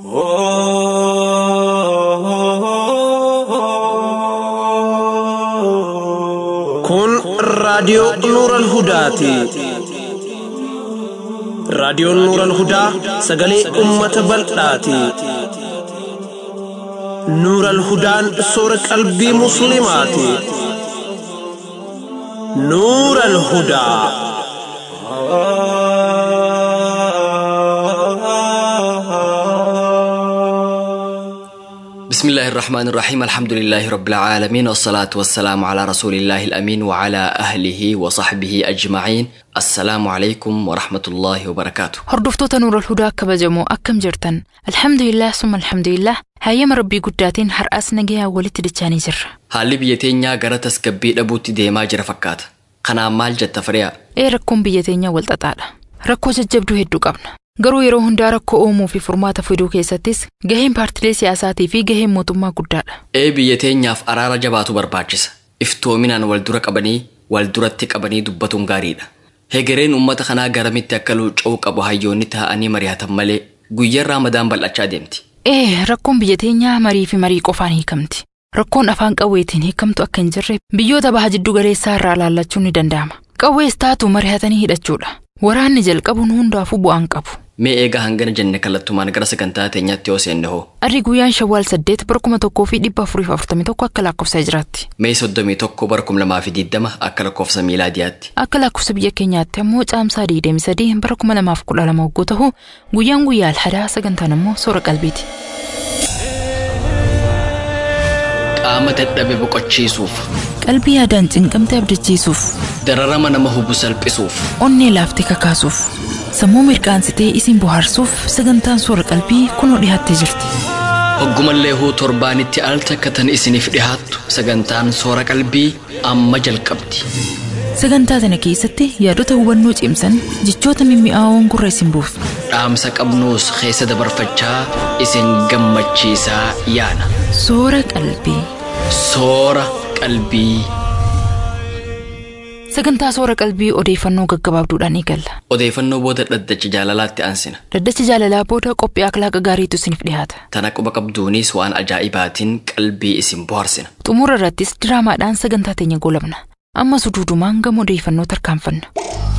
Kun raadiyoo Nuural Hudaati. Raadiyoon Nuural Hudaa sagalee uummata bal'aati. Nuural Hudaan soora qalbii Musliimaati. Nuural Hudaa. بسم الله الرحمن الرحيم الحمد لله رب العالمين والصلاة والسلام على رسول الله الأمين وعلى أهله وصحبه أجمعين السلام عليكم ورحمة الله وبركاته Hordoftoota Nuura Hudaa kabajamoo akkam jirtan? Alhamdulillah summa alhamdulillah hayyama rabbii guddaatiin har'as nagayaa walitti dachaanii jirra. haalli biyya teenyaa gara tasgabbii dhabuutti deemaa jira fakkaata kanaan maal jetta firiyaa Ee rakkoon biyya teenyaa wal xaxaadha. Rakkoo jajjabduu hedduu qabna. Garuu yeroo hundaa rakkoo uumuu fi furmaata fiduu keessattis gaheen paartilee siyaasaatii fi gaheen mootummaa guddaadha. ee biyya teenyaaf araara jabaatu barbaachisa iftoominaan wal dura qabanii wal duratti qabanii dubbatuun gaariidha hegereen uummata kanaa garamitti akka luuca'uu qabu hayyoonni taa'anii mari'atan malee guyyaan raamadaan bal'achaa deemti Ee rakkoon biyya teenyaa marii fi marii qofaan hiikamti. Rakkoon afaan qawweetiin hiikamtu akka hin jirre biyyoota baha jiddu galeessaa irraa ilaallachuun ni danda'ama. Qawwees taatu mari'atanii hidhachuudha. Waraanni jalqabuun hundaafuu bu'aan qabu. mee eegaa hangana jenne kallattumaan gara sagantaa teenyaatti yoo seenne hoo Arri guyyaan shawwaal saddeet bara kuma tokkoo fi dhibba afurii fi afurtamii tokko akka lakkoofsa jiraatti. mee soddomii tokko bara kum lamaa fi diddama akka lakkoofsa miilaadiyaatti Akka lakkoofsa biyya keenyaatti ammoo caamsaa digdamii sadii bara kuma lamaaf kudha lama hogguu ta'u guyyaan guyyaa alhadaa sagantaan ammoo soora qalbiiti. qaama dadhabe boqochiisuuf Qalbii yaadaan cinqamte abdachiisuuf, dararama nama hubu salphisuuf onnee laaftee kakaasuuf, sammuu mirqaansitee isin bohaarsuuf sagantaan soora qalbii kunoo dhiyaattee jirti. hoggumallee huu torbaanitti al takka tan isiniif dhihaattu sagantaan soora qalbii amma jalqabdi Sagantaa kana keessatti yaadota hubannoo cimsan jechoota mimmi'aawoon gurra isin buufna. dhaamsa qabnuus keessa dabarfachaa isin gammachiisaa yaana Soora qalbii. soora qalbii Sagantaa soora qalbii odeeffannoo gaggabaabduudhaan eegalla. odeeffannoo booda dhaddacha jaalalaatti aansina Daddacha jaalalaa booda qophii akhlaaqa gaariitu isiniif dhiyaata. tana quba qabduunis waan ajaa'ibaatiin qalbii isin bohaarsina Xumura irrattis diraamaadhaan sagantaa teenya goolabna. Amma suduudumaan gama odeeffannoo tarkaanfanna.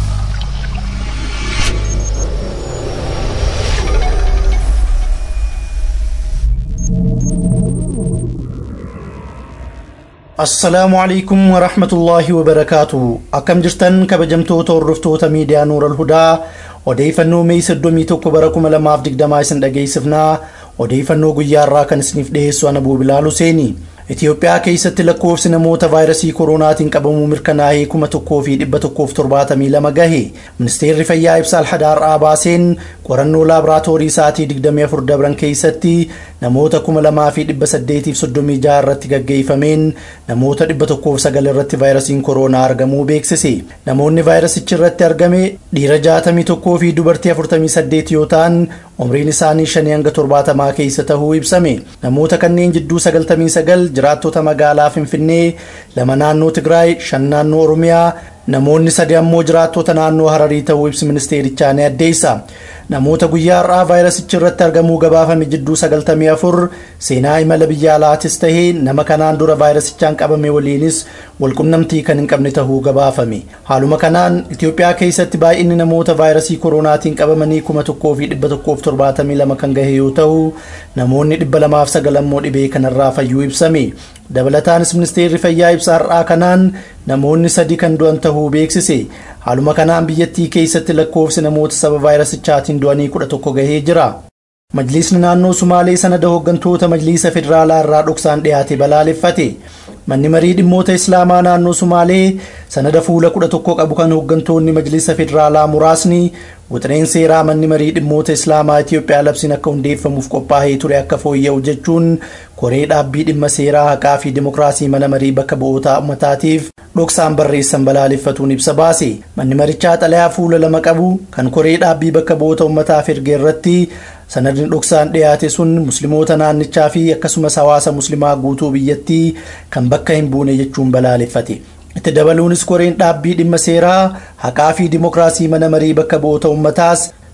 assalaamu alaikum warahmatullaahi wabarakaatu akkam jirtan kabajamtoota hordoftoota miidiyaa nuural hudaa odeeffannoo mee 31 bara 2020 isin dhageessifnaa odeeffannoo guyyaarraa kan isiniif dhiyeessu ana buubilaal huseeni Itoophiyaa keessatti lakkoofsi namoota vaayirasii koronaatiin qabamuu mirkanaa'ee kuma tokkoo fi dhibba tokkoof torbaatamii lama gahe ministeerri fayyaa ibsa alhadaar'aa baaseen qorannoo laaboraatoorii sa'aatii 24 dabran keessatti namoota kuma lamaa fi dhibba saddeetiif soddomii jaha irratti gaggeeffameen namoota dhibba tokkoof sagal irratti vaayirasiin koronaa argamuu beeksise namoonni vaayirasichi irratti argame dhiira jaatamii tokkoo fi dubartii afurtamii saddeet yoo ta'an umriin isaanii shanii hanga torbaatamaa keessa tahuu ibsame namoota kanneen jidduu sagaltamii sagal jiraattota magaalaa finfinnee lama naannoo tigraay shan naannoo oromiyaa namoonni sadi ammoo jiraattota naannoo hararii ta'uu ibsi ministeerichaa ni addeessa namoota guyyaa har'aa vaayirasichi irratti argamuu gabaafame jidduu 94 seenaa imala biyya alaatis tahee nama kanaan dura vaayirasichaan qabame waliinis walqunnamtii kan hin qabne tahuu gabaafame haaluma kanaan itiyoophiyaa keessatti baay'inni namoota vaayirasii koronaatiin qabamanii 1172 kan gahe yoo ta'u namoonni 209 ammoo dhibee kanarraa fayyuu ibsame dabalataanis ministeerri fayyaa ibsa har'aa kanaan namoonni sadi kan du'an tahuu beeksise haaluma kanaan biyyattii keessatti lakkoofsi namoota sababa vaayirasichaatiin du'anii 11 gahee jira Majliisni naannoo Sumaalee sanada hooggantoota Majliisa Federaalaa irraa dhoksaan dhiyaate balaaleffate. Manni marii dhimmoota Islaamaa naannoo Sumaalee sanada fuula kudha tokko qabu kan hooggantoonni Majliisa Federaalaa muraasni wixineen seeraa manni marii dhimmoota Islaamaa Itiyoophiyaa labsiin akka hundeeffamuuf qophaa'ee ture akka fooyya'u jechuun koree dhaabbii dhimma seeraa haqaa fi dimokiraasii mana marii bakka bu'oota uummataatiif dhoksaan barreessan balaaleffatuun ibsa baase. Manni marichaa xalayaa fuula lama qabu kan koree dhaabbii bakka bu'oota uummataaf erge irratti sanadni dhoksaan dhiyaate sun musliimoota naannichaa fi akkasumas hawaasa muslimaa guutuu biyyattii kan bakka hin buune jechuun balaaleffate. itti dabaluunis koreen dhaabbii dhimma seeraa haqaa fi dimokiraasii mana marii bakka bu'oota uummataas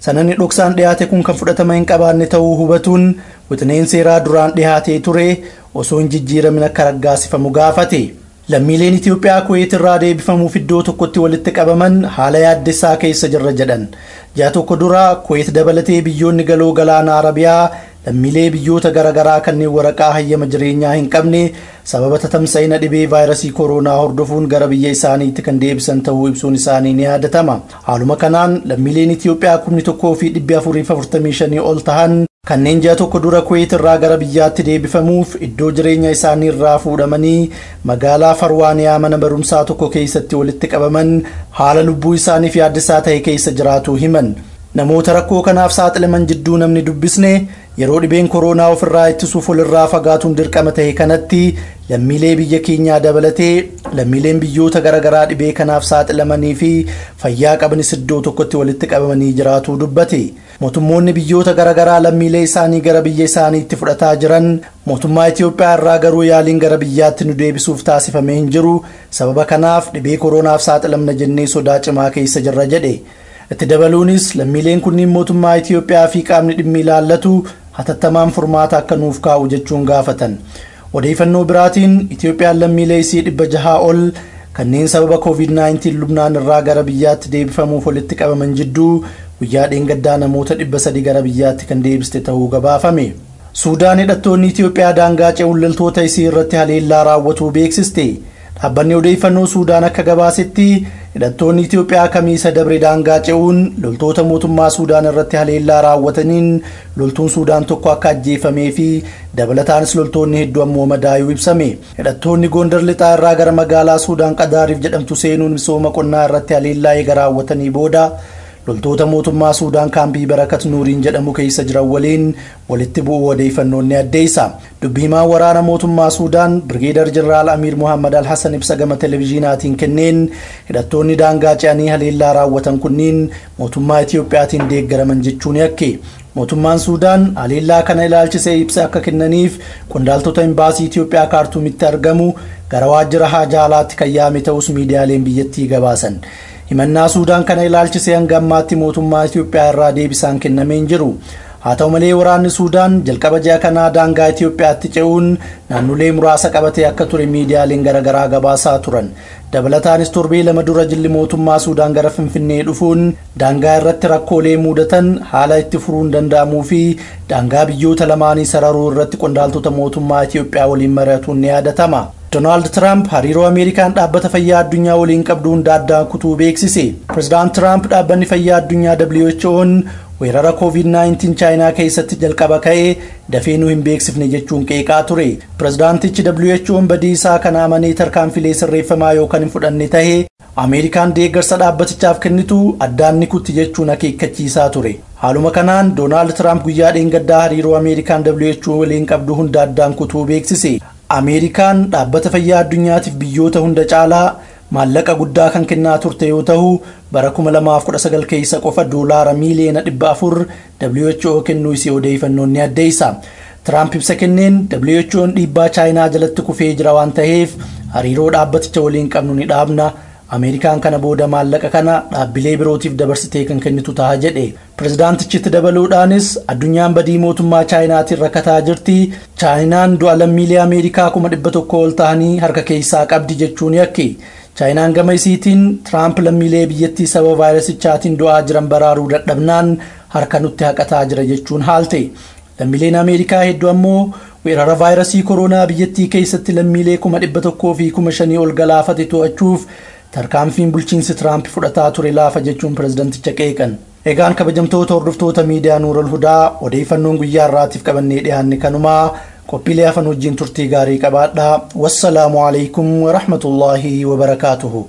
sananni dhoksaan dhiyaate kun kan fudhatama hin qabaanne ta'uu hubatuun wixineen seeraa duraan dhiyaatee ture osoo hin jijjiiramin akka raggaasifamu gaafate. Lammiileen Itoophiyaa Kuweet irraa deebifamuuf iddoo tokkotti walitti qabaman haala yaaddessaa keessa jirra jedhan. Ji'a tokko dura Kuweet dabalatee biyyoonni galoo galaana Arabiyaa lammiilee biyyoota garaagaraa kanneen waraqaa hayyama jireenyaa hin qabne sababa tatamsa'ina dhibee vaayirasii kooroonaa hordofuun gara biyya isaaniitti kan deebisan ta'uu ibsuun isaanii ni yaadatama. Haaluma kanaan lammiileen Itoophiyaa kumni tokkoo fi dhibbi afurii afurtamii shanii ol tahan kanneen ji'a tokko dura kuweet irraa gara biyyaatti deebifamuuf iddoo jireenya isaanii irraa fuudhamanii magaalaa farwaaniyaa mana barumsaa tokko keessatti walitti qabaman haala lubbuu isaaniif yaaddisaa ta'e keessa jiraatu himan. Namoota rakkoo kanaaf saaxilaman jidduu namni dubbisne yeroo dhibeen kooroonaa ofirraa ittisuuf walirraa fagaatuun dirqama ta'e kanatti lammiilee biyya keenyaa dabalatee lammiileen biyyoota garaagaraa dhibee kanaaf saaxilamanii fi fayyaa qabanis iddoo tokkotti walitti qabamanii jiraatu dubbate. Mootummoonni biyyoota garaagaraa lammiilee isaanii gara biyya isaaniitti fudhataa jiran mootummaa Itoophiyaa irraa garuu yaaliin gara biyyaatti nu deebisuuf taasifamee hin jiru sababa kanaaf dhibee kooroonaaf saaxilamna jennee sodaa cimaa keessa jirra jedhe. itti dabaluunis lammiileen kunniin mootummaa Itoophiyaa fi qaamni dhimmi ilaallatu hatattamaan furmaata akka nuuf kaa'u jechuun gaafatan. Odeeffannoo biraatiin Itoophiyaan lammiilee isii dhibba jahaa ol kanneen sababa COVID-19 lubnaan irraa gara biyyaatti deebifamuuf walitti qabaman jidduu guyyaa dheengaddaa namoota dhibba sadi gara biyyaatti kan deebiste ta'uu gabaafame. Suudaan hidhattoonni Itoophiyaa daangaa ce'uun loltoota isii irratti haleellaa raawwatuu beeksiste. Dhaabbanni odeeffannoo Suudaan akka gabaasetti hidhattoonni Itoophiyaa kamiisa dabre daangaa ce'uun loltoota mootummaa Suudaan irratti haleellaa raawwataniin loltuun Suudaan tokko akka ajjeefamee fi dabalataanis loltoonni hedduu ammoo madaa'uu ibsame. Hidhattoonni Gondar lixaa irraa gara magaalaa Suudaan Qadaariif jedhamtu seenuun misooma qonnaa irratti haleellaa eega raawwatanii booda loltoota mootummaa Suudaan kaampii barakat nuuriin jedhamu keessa jiran waliin walitti bu'uu odeeffannoon ni addeessa. Dubbii himaan waraana mootummaa Suudaan Birgeedar Jeneraal Amiir Muhammad Al Hassan ibsa gama televezyiinaatiin kenneen hidhattoonni daangaa ce'anii haleellaa raawwatan kunniin mootummaa Itiyoophiyaatiin deeggaraman jechuun yakke. Mootummaan Suudaan haleellaa kana ilaalchisee ibsa akka kennaniif qondaaltota imbaasii Itiyoophiyaa kaartuumitti argamu gara waajjira haajaa alaatti kan yaame ta'us miidiyaaleen biyyattii gabaasan. himannaa suudaan kana ilaalchisee hanga ammaatti mootummaa Itoophiyaa irraa deebisaan kennamee hin jiru. Haa ta'u malee waraanni Suudaan jalqaba ji'a kanaa daangaa Itoophiyaatti ce'uun naannolee muraasa qabatee akka ture miidiyaaleen garaagaraa gabaasaa turan. Dabalataanis torbee lama dura jilli mootummaa Suudaan gara Finfinnee dhufuun daangaa irratti rakkoolee mudatan haala itti furuun danda'amuu fi daangaa biyyoota lamaanii sararuu irratti qondaaltota mootummaa Itoophiyaa waliin mari'atuun ni yaadatama. Doonaald Tiraamp hariiroo Ameerikaan dhaabbata fayyaa addunyaa waliin qabdu hunda addaan kutuu beeksise. Pireezidaant Tiraamp dhaabbanni fayyaa addunyaa WHO'n weerara COVID-19 chaayinaa keessatti jalqaba ka'ee dafee nu hin beeksifne jechuun qeeqaa ture. Pireezidaantichi WHO'n badii isaa kana amanee tarkaanfilee sirreeffamaa yookaan hin fudhanne tahee Ameerikaan deeggarsa dhaabbatichaaf kennitu addaan ni kutti jechuun akeekkachiisaa ture. Haaluma kanaan Doonaald Tiraamp guyyaa dheengaddaa hariiroo Ameerikaan WHO waliin qabdu hunda addaan kutuu beeksise. Ameerikaan dhaabbata fayyaa addunyaatiif biyyoota hunda caalaa maallaqa guddaa kan kennaa turte yoo ta'u bara 2019 keessa qofa doolaara miiliyoona 400 WHO kennuu isii odeeffannoon ni addeessa. Tiraamp ibsa kenneen WHO'n dhiibbaa chaayinaa jalatti kufee jira waan ta'eef hariiroo dhaabbaticha waliin qabnu ni dhaabna. Ameerikaan kana booda maallaqa kana dhaabbilee birootiif dabarsitee kan kennitu ta'a jedhe. Pireezidaantichitti dabaluudhaanis addunyaan badii mootummaa chaayinaatiin rakkataa jirti. Chaayinaan du'a lammiilee Ameerikaa kuma dhibba tokko ol ta'anii harka keessaa qabdi jechuun yakke. Chaayinaan gama isiitiin Tiraamp lammiilee biyyattii sababa vaayirasichaatiin du'aa jiran baraaruu dadhabnaan harka nutti haqataa jira jechuun haalte. Lammiileen Ameerikaa hedduu ammoo weerara vaayirasii kooroonaa biyyattii keessatti lammiilee kuma dhibba tokkoo fi kuma shanii ol galaafate to'achuuf tarkaanfiin bulchiinsi Tiraamp fudhataa ture laafa jechuun pireezidanticha qeeqan. Egaan kabajamtoota hordoftoota miidiyaa Nuural Hudaa odeeffannoon guyyaa irraatiif qabannee dhiyaanne kanumaa qophiilee hafan wajjin turtii gaarii qabaadhaa. Wassalaamu alaikum wa rahmatullaahi wa barakaatuhu.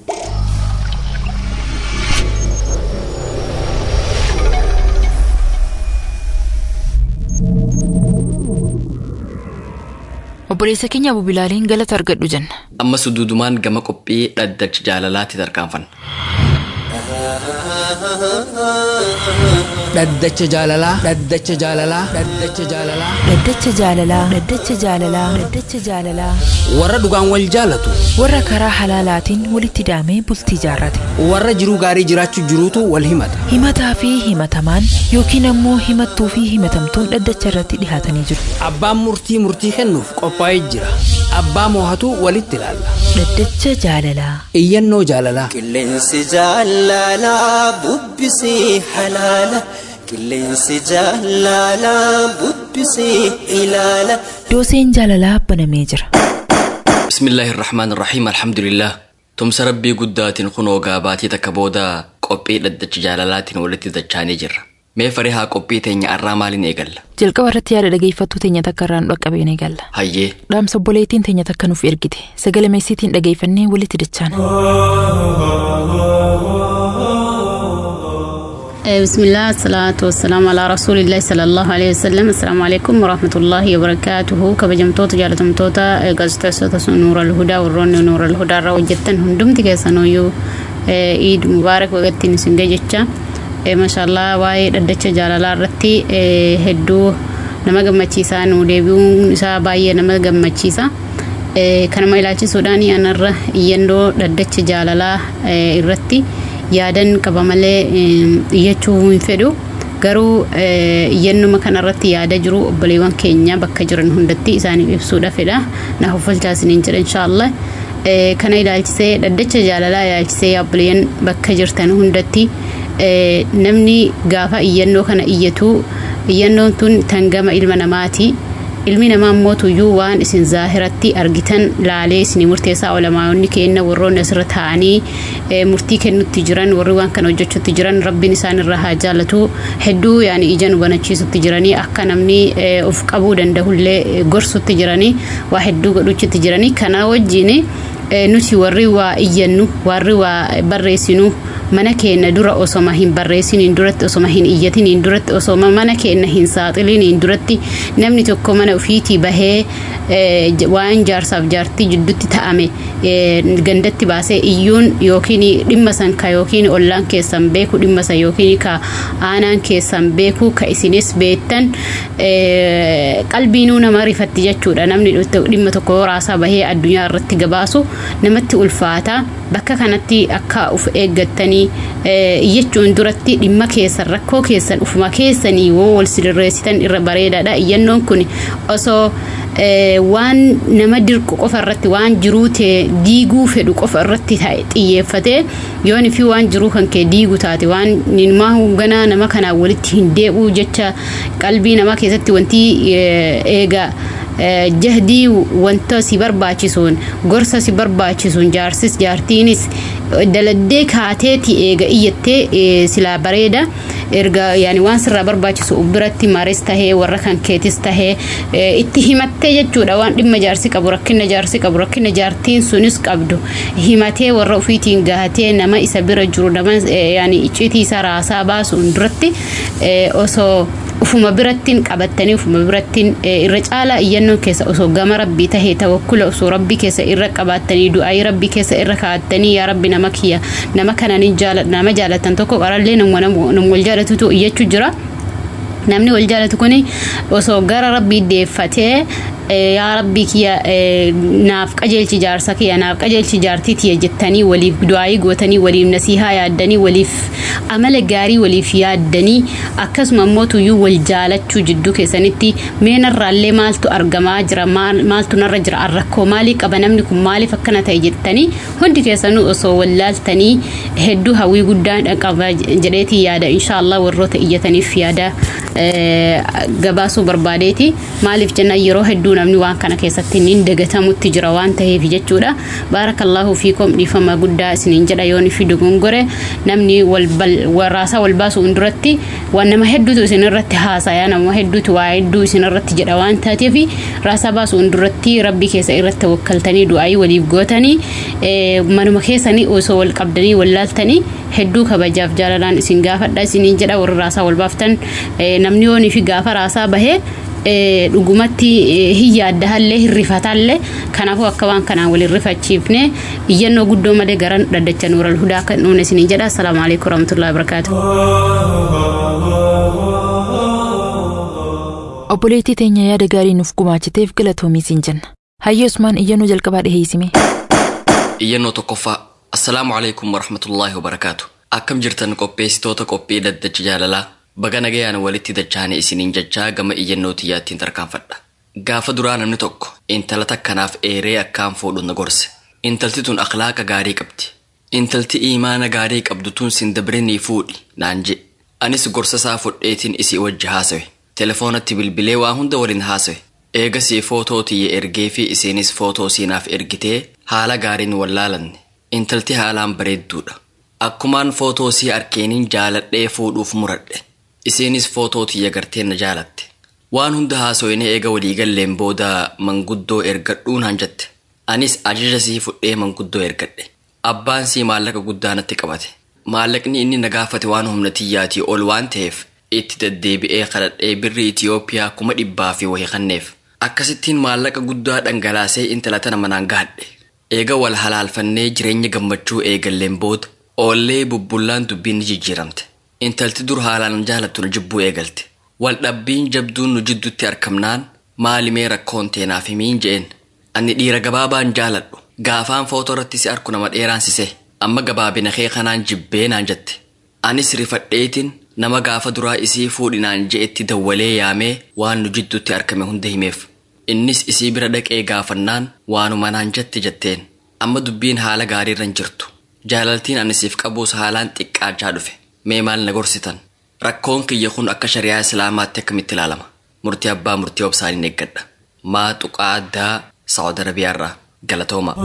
Obboleessa keenya bubilaaleen galata argadhu jenna. Ammas duudumaan gama qophii dhaddacha jaalalaatti tarkaanfanna. dhaddacha jaalalaa dhaddacha jaalalaa dhaddacha jaalalaa Dhaddacha jaalalaa Dhaddacha jaalalaa Dhaddacha jaalalaa warra dhugaan wal jaalatu warra karaa halaalaatiin walitti daamee bultii jaarrate warra jiruu gaarii jiraachuu jiruutu wal himata himataa fi himatamaan yookiin ammoo himattuu fi himatamtuun dhaddacha irratti dhihaatanii jiru abbaan murtii murtii kennuuf qophaa'ee jira abbaa moohatu walitti ilaalla Dhaddacha jaalalaa iyyannoo jaalalaa Qilleensi jaalalaa bubbisii halaala. Qilleensi jaalalaa bubbisii ilaala. dooseen jaalalaa banamee jira بسم الله الرحمن الرحيم الحمد لله تمس ربي قدات خنو قاباتي تكبودا قبي لدج جالالات ولتي دجاني جر مي فريها قبي تيني الرامالين ايقل jalqaba irratti yaada dhageeffattuu teenya takka irraan dhaqqabeen eegalla هايي dhaamsa obboleettiin teenya takka nuuf ergite sagala meessiitiin dhageeffannee walitti dachaana Eh, بسم الله الصلاة والسلام على رسول الله صلى الله عليه وسلم السلام عليكم ورحمة الله وبركاته كبجمتوت جالتمتوتا قزتسوتا نور الهدى والرون نور الهدى رو جتن هندمت كيسانويو عيد مبارك وقت نسنجي جتشا ما شاء الله واي ردتش جالالا رتي هدو nama gammachiisaa nu deebi'uun isaa baay'ee nama gammachiisa Eh, kanuma ilaalchisuudhaan anarra iyyannoo dhaddacha jaalalaa eh, irratti yaadan qaba malee eh, iyyachuu hin fedhu garuu eh, iyyannuma kanarratti yaada jiru obboleewwan keenya bakka jiran hundatti isaaniif ibsuudha fedha na huffalchaa isiniin jedha inshaallah Eh, kana ilaalchisee dhaddacha jaalalaa ilaalchisee obboleeyyan bakka jirtan hundatti eh, namni gaafa iyyannoo kana iyyatu iyyannoon tun tan gama ilma namaati ilmi namaa immoo tuyyuu waan isin zaahiratti argitan laalee isinii murteessaa olamaayonni kenna warroonni asirra taa'anii eh, murtii kennutti jiran warri waan kana hojjechutti jiran rabbiin isaan irraa haa jaallatu hedduu yaani ija nu banachiisutti jiranii akka namni eh, of qabuu danda'ullee eh, gorsutti jiranii waa hedduu godhuchitti jiranii kana wajjin eh, nuti warri waa iyyannu warri waa barreessinu mana keenya dura osoma hin barreessiniin duratti osoma hin iyyatiniin duratti osoma mana keenya hin saaxiliniin duratti namni tokko mana ofiitii bahee eh, j- waan jaarsaaf jaartii jidduutti ta'ame eh, gandatti baasee iyyuun yookiin dhimma san ka yookiin ollaan keessan beeku dhimma san yookiin ka aanaan keessan beeku ka isinis beektan eh, qalbiinuu nama rifatti jechuudha namni dhimma tokko raasaa bahee addunyaa irratti gabaasu namatti ulfaata bakka kanatti akka uf eeggattanii eh, iyyachuun duratti dhimma keessan rakkoo keessan ufuma keessanii woo wal sirreessitan irra bareedaadha iyyannoon kun osoo eh, waan nama dirqu qofa irratti waan jiruu ta'e diiguu fedhu qofa irratti ta'e xiyyeeffatee yoon fi waan jiruu kan kee diigu taate waan nimaa ganaa nama kanaan walitti hin deebi'u jecha qalbii namaa keessatti wanti eh, eega eh, jahdii wanta si barbaachisuun gorsa si barbaachisuun jaarsis jaartiinis daladdee kaateeti eega iyyattee eh, silaa bareeda erga yaani waan sirraa barbaachisu biratti maaris tahee warra kan keetis tahee eh, itti himattee jechuudha waan dhimma jaarsi qabu rakkina jaarsi qabu rakkina jaartiin sunis qabdu himatee warra ofiitiin gahatee nama isa bira jiru nama eh, yaani icciitii isaa raasaa baasuun duratti eh, osoo ufuma birattiin qabattanii ufuma birattiin eh, irra caalaa iyyannoon keessa osoo gama rabbii tahee tawakkula osoo rabbii keessa irra qabaattanii du'aayii rabbii keessa irra kaa'attanii yaa rabbi nama kiyya nama kananiin jaaladha nama jaalatan tokko qarallee nama nama wal jaalatutu iyyachuu jira. namni wal jaalatu kun osoo gara rabbii deeffatee eh, yaa rabbii kiyya eh, naaf qajeelchi jaarsa kiyya naaf qajeelchi jaartii tiyya jettanii waliif du'aayii gootanii waliif nasihaa yaaddanii waliif amala gaarii waliif yaaddanii akkasuma immoo tuyyuu wal jaalachuu jidduu keessanitti meenarraallee maaltu argamaa jira maal- maaltu narra jira rakkoo maalii qaba namni kun maaliif akkana ta'e jettanii hundi keessanuu osoo wallaaltanii hedduu hawwii guddaan qaba jedheetii yaada inshaallah warroota iyyataniif yaada eh, gabaasuu barbaadeeti maaliif jenna yeroo hedduu namni waan kana keessatti niin dagatamutti jira waan ta'eef jechuudha baarakallaahu fiikom dhiifama guddaa isiniin jedha yoon fi dogongore namni wal bal- warraasaa wal baasuun duratti waan nama hedduutu isin irratti haasayaa nama hedduutu waa hedduu isin irratti jedha waan taateef raasaa baasuun duratti rabbii keessa irratti wakkaltanii du'aayii waliif gootanii eh, manuma keessanii osoo wal qabdanii wallaaltanii hedduu kabajaaf jaalalaan isin gaafadha isiniin jedha warri raasaa wal baaftan eh, namni yoonii fi gaafa raasaa bahee dhugumatti hin yaaddahallee hin rifatallee kanaafuu akka waan kanaan waliin rifachiifne iyyannoo guddoo malee gara dhaddacha nuural hudaa kan dhuune isiniin jedha assalaamu alaikum warahmatullahi wabarakaatu. obboleettii teenya yaada gaarii nuuf gumaachiteef galatoomii siin jenna hayyee usmaan iyyannoo jalqabaa dhiheessime iyyannoo tokkoffaa assalaamu alaikum warahmatullaahi wabarakaatu akkam jirtan qopheessitoota qophii dhaddacha jaalalaa baga nagayaan walitti dachaane isiniin jechaa gama iyyannoo xiyyaattiin tarkaanfadha gaafa duraa namni tokko intala takkanaaf eeree akkaan fuudhu na gorse intalti tun akhlaaqa gaarii qabdi intalti iimaana gaarii qabdu tun sin dabrinii fuudhi naan je anis gorsa isaa fudheetiin isii wajji haasawe telefoonatti bilbilee waa hunda waliin haasawe eegasii footoo tiyya ergee fi isiinis footoo siinaaf ergitee haala gaariin wallaalanne intalti haalaan bareedduudha akkumaan footoo sii arkeeniin jaaladhee fuudhuuf muradhe isiinis footoo tiyya gartee na jaalatte waan hunda haasoyne eega waliigalleen booda manguddoo ergadhuun hanjatte anis ajaja sii fudhee manguddoo ergadhe abbaan sii maallaqa guddaa natti qabate maallaqni inni na gaafate waan humna tiyyaatii ol waan ta'eef itti deddeebi'ee kadhadhee birri Itiyoophiyaa kuma dhibbaa fi wayii kanneef akkasittiin maallaqa guddaa dhangalaasee intala tana manaan gahadhe eega wal halaalfannee jireenya gammachuu eegalleen booda oollee bubbullaan dubbiin ni jijjiiramte intalti dur haalaan jaalattu na jibbuu eegalte wal dhabbiin jabduun nu jidduutti argamnaan maalimee rakkoon teenaaf himiin je'en ani dhiira gabaabaan jaaladhu gaafaan footoo irratti si arku nama dheeraan sise amma gabaabina kee kanaan jibbee naan jette anis rifadheetiin nama gaafa duraa isii fuudhinaan je'etti dawwalee yaamee waan nu jidduutti argame hunda himeef innis isii bira dhaqee gaafannaan waanuma naan jette jetteen amma dubbiin haala gaariirra hin jirtu jaalaltiin anisiif qabuus haalaan xiqqaachaa dhufe mee maal na gorsitan rakkoon kiyya kun akka shari'aa islaamaatti akkamitti ilaalama murtii abbaa murtii obsaaniin eeggadha maa tuqaa addaa saawud arabiyaarraa galatooma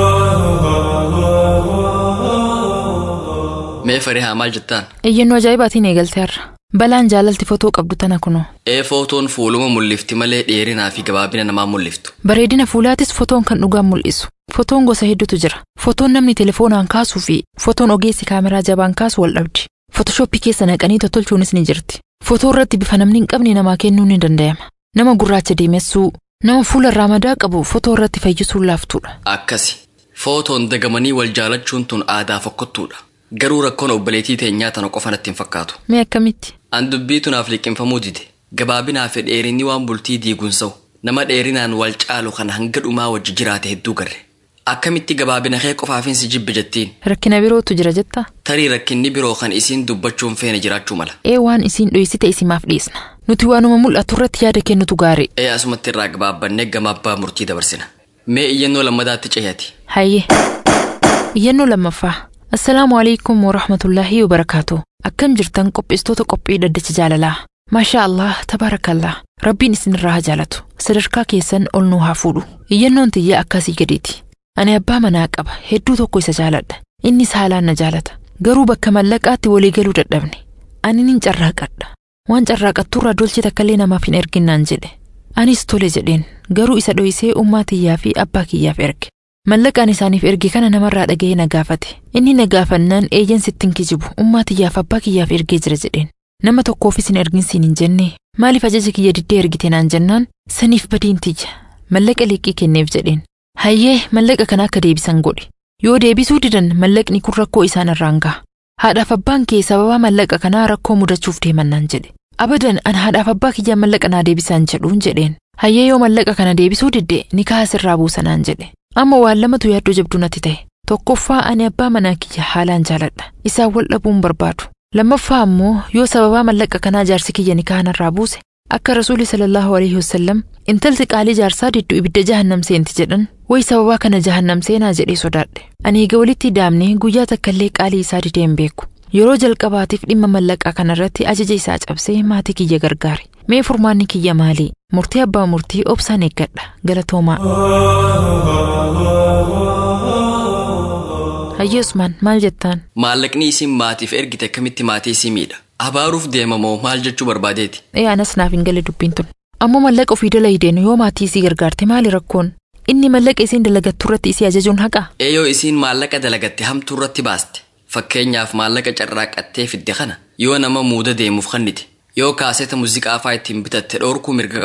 mee farihaa maal jettaan iyyannoo ajaa'ibaatiin eegalte har'a balaan jaalalti footoo qabdu tana kunoo ee footoon fuuluma mul'ifti malee dheerinaa fi gabaabina namaa mul'iftu bareedina fuulaatis fotoon kan dhugaan mul'isu fotoon gosa hedduutu jira fotoon namni telefoonaan kaasuu fi fotoon ogeessi kaameraa jabaan kaasu wal dhabdi fotooshooppii keessa naqanii tottolchuunis ni jirti fotoo irratti bifa namni hin qabne namaa kennuun ni danda'ama nama gurraacha deemessuu nama fuula irraa madaa qabu fotoo irratti fayyisuun laaftuudha akkasi footoon dagamanii wal jaalachuun tun aadaa fokkottuudha garuu rakkoon obboleettii teenyaa tana qofa natti hin fakkaatu mee akkamitti an dubbii tunaaf liqinfamuu dide gabaabinaa fi dheerinni waan bultii diigunsa'u nama dheerinaan wal caalu kan hanga dhumaa wajji jiraate hedduu garre akkamitti gabaabina kee qofaafin si jibbe jettiin rakkina birootu jira jetta tarii rakkinni biroo kan isiin dubbachuun feene jiraachuu mala ee waan isiin dhoysite isimaaf dhiisna nuti waanuma mul'atu irratti yaada kennutu gaarii ee asumatti irraa gabaabbannee gama abbaa murtii dabarsina mee iyyannoo lammadaatti ce'ati hayyee iyyannoo lammaffaa assalaamu alaikum warahmatullaahi wabarakaatu akkam jirtan qopheessitoota qophii dhaddacha jaalalaa maashaa allah tabaarakallah rabbiin isinirraa haa jaalatu sadarkaa keessan ol nuu haa fuudhu iyyannoon tiyya akkasii gadiiti ani abbaa manaa qaba hedduu tokko isa jaaladha innis haalaan na jaalata garuu bakka mallaqaatti walii galuu dadhabne ani nin carraaqadha waan carraaqatturraa dolche takkallee namaaf hin erginnaan jedhe anis tole jedheen garuu isa dhoysee ummaa tiyyaa fi abbaa kiyyaaf erge mallaqaan isaaniif erge kana namarraa dhaga'ee na gaafate inni na gaafannaan eeyyan sittin kijibu ummaa tiyyaaf abbaa kiyyaaf ergee jira jedheen nama tokkoofis hin erginsiin hin jenne maaliif ajaja kiyya diddee ergite naan jennaan saniif badiin tiyya mallaqa liqii kenneef jedheen hayyee mallaqa kana akka deebisan godhe yoo deebisuu didan mallaqni kun rakkoo isaan irraan gaha haadhaaf abbaan kee sababaa mallaqa kanaa rakkoo mudachuuf deemannaan jedhe abadan an haadhaaf abbaa kiyyaa mallaqa naa deebisaan jedhuun jedheen hayyee yoo mallaqa kana deebisuu didde nikaa sirraa buusanaan jedhe amma waan lamatu yaaddoo jabduu natti ta'e tokkoffaa ani abbaa manaa kiyya haalaan jaaladha isaan wal dhabuun barbaadu lammaffaa ammoo yoo sababaa mallaqa kanaa jaarsi kiyya nikaa narraa buuse akka rasuuli sallallahu alaihi wasallam intalti qaalii jaarsaa diddu ibidda jahannam seenti jedhan way sababaa kana jahannam seenaa jedhee sodaadhe ani eega walitti daamne guyyaa takkallee qaalii isaa didee hin beeku yeroo jalqabaatiif dhimma mallaqaa kanarratti ajaja isaa cabsee maatii kiyya gargaare mee furmaanni kiyya maalii murtii abbaa murtii obsaan eeggadha galatoomaa hayyee usmaan maal jettaan maallaqni isin maatiif ergite akkamitti maatii isii miidha abaaruuf deemamoo maal jechuu barbaadeeti ee anas naaf hin galle dubbiin tun ammoo mallaqa ofii dalaydeen yoo maatii isii gargaarte maali rakkoon inni mallaqa isiin dalagattu irratti isii ajajuun haqa eeyoo isiin maallaqa dalagatte hamtuu irratti baaste fakkeenyaaf maallaqa carraaqattee fidde kana yoo nama muuda deemuuf kannite yoo kaaseeta muuziqaa faa ittiin bitatte dhoorkuu mirga qaba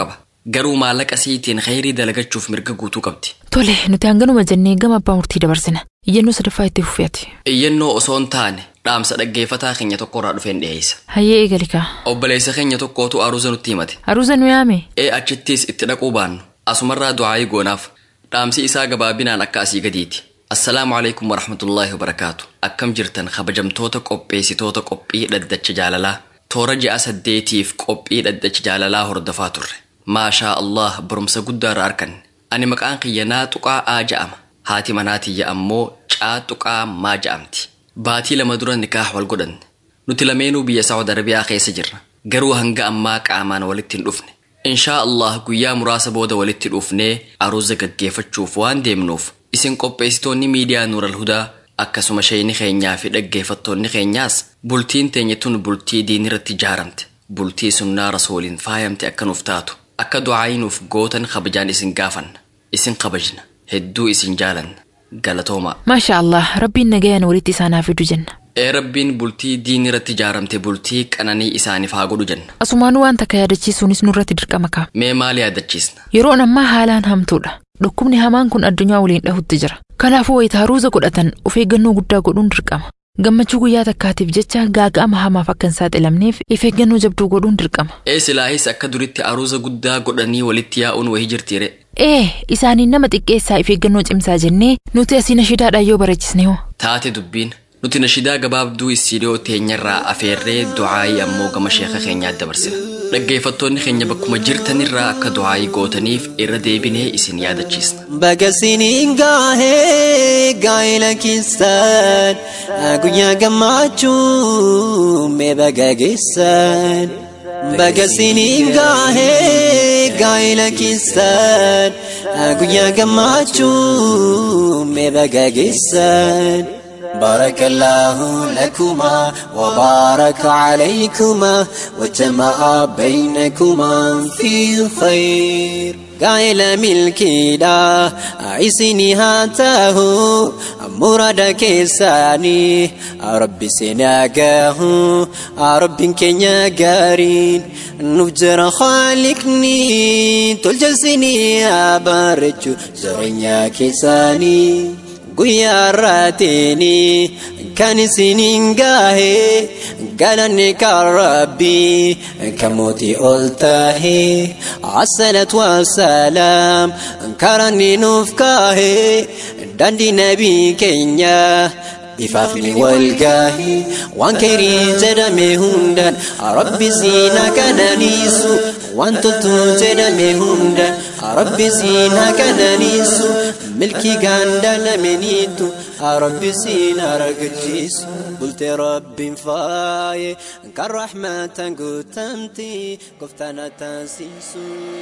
garuu maallaqa siitiin khayrii dalagachuuf mirga guutuu qabdi. Tole nuti hanganuma jennee gama abbaa murtii dabarsina. Iyyannoo sadaffaa itti fufeeti. Iyyannoo osoo hin taane dhaamsa dhaggeeffataa keenya tokkorraa dhufeen dhiyeessa. Hayyee eegalikaa. Obboleessa keenya tokkootu aruuza nutti himate. Aruuza nu yaame. Ee achittis itti dhaquu baannu. Asumarraa du'aayii goonaaf. Dhaamsi isaa gabaabinaan akka asii gadiiti. Assalaamu alaikum warahmatullaahi wabarakaatu. Akkam jirtan kabajamtoota qopheessitoota qophii dhaddacha jaalalaa. Toora ji'a saddeetiif qophii dhaddacha jaalalaa hordofaa turre. Maashaa Allah barumsa guddaarra arganne. Ani maqaan kiyya naa tuqaa aa ja'ama. Haati manaatiyya ammoo caa tuqaa maa ja'amti. Baatii lama dura nikaah wal godhanne. Nuti lameenuu biyya Saawud Arabiyaa keessa jirra. Garuu hanga ammaa qaamaan walitti hin dhufne. Inshaa Allah guyyaa muraasa booda walitti dhufnee aruuza gaggeeffachuuf waan deemnuuf isin qopheessitoonni miidiyaa Nuural Hudaa akkasuma sheeyni keenyaa fi dhaggeeffattoonni keenyaas bultiin teenya tun bultii diinirratti ijaaramte bultii sunnaa rasuuliin faayamte akka nuuf taatu akka du'aayinuuf gootan kabajaan isin gaafanna isin kabajna hedduu isin jaalanna galatoomaa. Maasha Allah rabbiin nagayaan walitti isaanaaf fidu jenna. Ee rabbiin bultii diinirratti ijaaramte bultii qananii isaaniif haa godhu jenna. Asumaanuu waan takka yaadachiisuunis nurratti dirqama ka'a. Mee maal yaadachiisna? Yeroon ammaa haalaan hamtuudha. Dhukkubni hamaan kun addunyaa waliin dhahutti jira. Kanaafuu wayita aruuza godhatan of eeggannoo guddaa godhuun dirqama. Gammachuu guyyaa takkaatiif jecha gaaga'ama hamaaf akka hin saaxilamneef of eeggannoo jabduu godhuun dirqama. Ee silaahis akka duritti aruuza guddaa godhanii walitti yaa'uun wayii jirtiire. Ee isaaniin nama xiqqeessaa of eeggannoo cimsaa jennee nuti asii nashidaadhaan yoo barachisne hoo. Taate dubbiin nuti nashidaa gabaabduu istiidiyoo teenyarraa afeerree du'aayii ammoo gama sheeka keenyaatti dabarsina. Dhaggeeffattoonni keenya bakkuma jirtanirraa akka du'aayii gootaniif irra deebinee isin yaadachiisna. Bagasiniin gaahee gaa'ela keessan guyyaa gammachuu mee baga geessan. Bagasiniin gaahee gaa'ela keessan guyyaa gammachuu mee baga geessan. بارك الله لكما وبارك عليكما وجمع بينكما في خير قائل ملكي دا عيسيني هاته مراد كيساني ربي سناقاه ربي كنيا قارين نفجر خالقني تلجسني أبارجو زرنيا كيساني guyyaa irraatini kan isiniin gahe galanni kan rabbii kan mootii ol tahe assalat wassalaam karanni nuuf kahe dandii nabii keenya ifaafni walgaahi waan keerii jedhame hundaan rabbi siina kananiisu waan toltu jedhame hundaan rabbi siina kananiisu milkii gaanda lameniitu rabbi siina argachiisu bulte rabbiin faaye kan rahmatan guutamti gooftaan taasisu.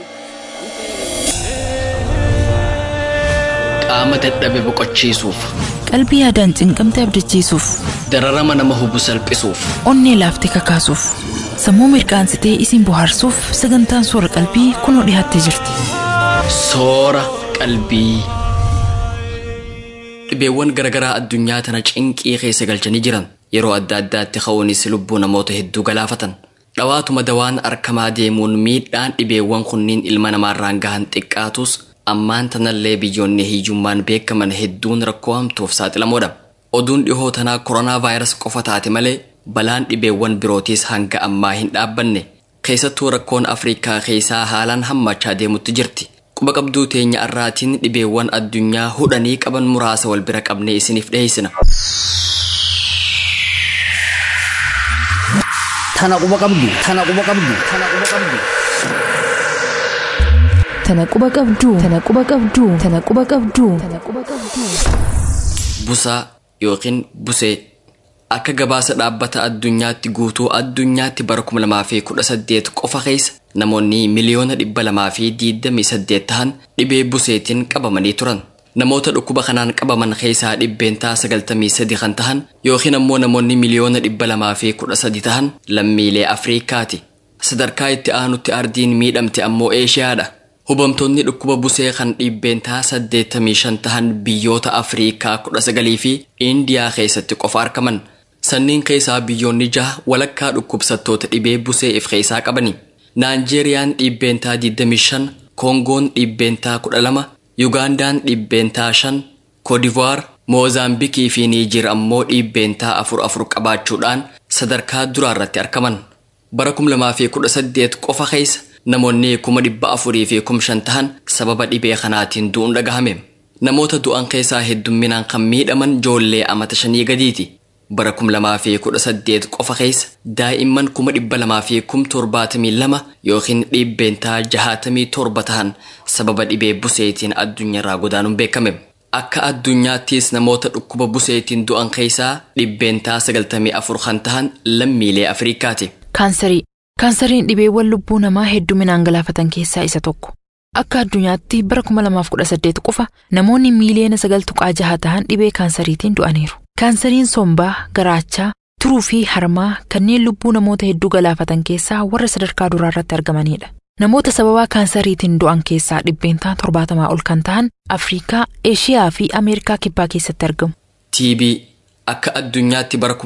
Qaama dadhabe boqochiisuuf, Qalbii yaadaan cinqamte abdachiisuuf, dararama nama hubu salphisuuf, onnee laaftee kakaasuuf, sammuu mirqaansitee isin bohaarsuuf sagantaan soora qalbii kunoo dhiyaattee jirti. soora qalbii. Dhibeewwan garaagaraa addunyaa tana cinqii keessa galchanii jiran yeroo adda addaatti ka'uunis lubbuu namoota hedduu galaafatan. Dhawaatuma dawaan arkamaa deemuun miidhaan dhibeewwan kunniin ilma namaarraan gahan xiqqaatus ammaan tanallee biyyoonni hiyyummaan beekaman hedduun rakkoo hamtuuf saaxilamoodha. Oduun dhihoo tanaa koronaa vaayirasii qofa taate malee balaan dhibeewwan birootiis hanga ammaa hin dhaabbanne. Keessattuu rakkoon Afrikaa keessaa haalaan hammachaa deemutti jirti. Quba qabduu teenya irraatiin dhibeewwan addunyaa hudhanii qaban muraasa wal bira qabnee isiniif dhiyeessina. Tana quba qabdu. Tana quba qabdu. Tana quba qabdu. Tana quba qabduu. Tana quba qabduu. Tana quba qabduu. Tana quba qabduu. Busaa yookiin busee akka gabaasa dhaabbata addunyaatti guutuu addunyaatti bara 2018 qofa keessa namoonni miliyoona 228 ta'an dhibee buseetiin qabamanii turan. Namoota dhukkuba kanaan qabaman keessaa dhibbeentaa 93 kan tahan yookiin ammoo namoonni miliyoona 213 tahan lammiilee Afriikaati. Sadarkaa itti aanutti ardiin miidhamte ammoo Eeshiyaadha. Hubamtoonni dhukkuba busee kan dhibbeentaa 85 tahan biyyoota Afriikaa 19 fi Indiyaa keessatti qofa argaman. Sanniin keessaa biyyoonni jaha walakkaa dhukkubsattoota dhibee busee if keessaa qabani. naanjeeriyaan dhibbeentaa 25 koongoon dhibbeentaa 12 yugaandaan dhibbeentaa 5 koodivuwaar moozaambikii fi niijiir ammoo dhibbeentaa 4 qabaachuudhaan sadarkaa duraarratti argaman bara 2018 qofa keessa namoonni 400 fi 5,000 tahan sababa dhibee kanaatiin du'uun dhagahame namoota du'an keessaa heddumminaan kan miidhaman joollee amata shanii gadiiti bara 2018 qofa keessa daa'imman 272 yookiin dhibbeentaa 67 tahan sababa dhibee buseetiin addunyaarraa godaanuun beekame akka addunyaattis namoota dhukkuba buseetiin du'an keessaa dhibbeentaa 94 kan tahan lammiilee afriikaati. Kaansarii. Kaansariin dhibeewwan lubbuu namaa hedduminaan galaafatan keessaa isa tokko. Akka addunyaatti bara 2018 qofa namoonni miiliyoona 9.6 ta'an dhibee kaansariitiin du'aniiru. Kaansariin sombaa, garaachaa, turuu fi harmaa kanneen lubbuu namoota hedduu galaafatan keessaa warra sadarkaa duraarratti argamanidha. Namoota sababaa kaansariitiin du'an keessaa dhibbeentaa torbaatamaa ol kan ta'an Afriikaa, Eeshiyaa fi Ameerikaa kibbaa keessatti argamu. TB akka addunyaatti bara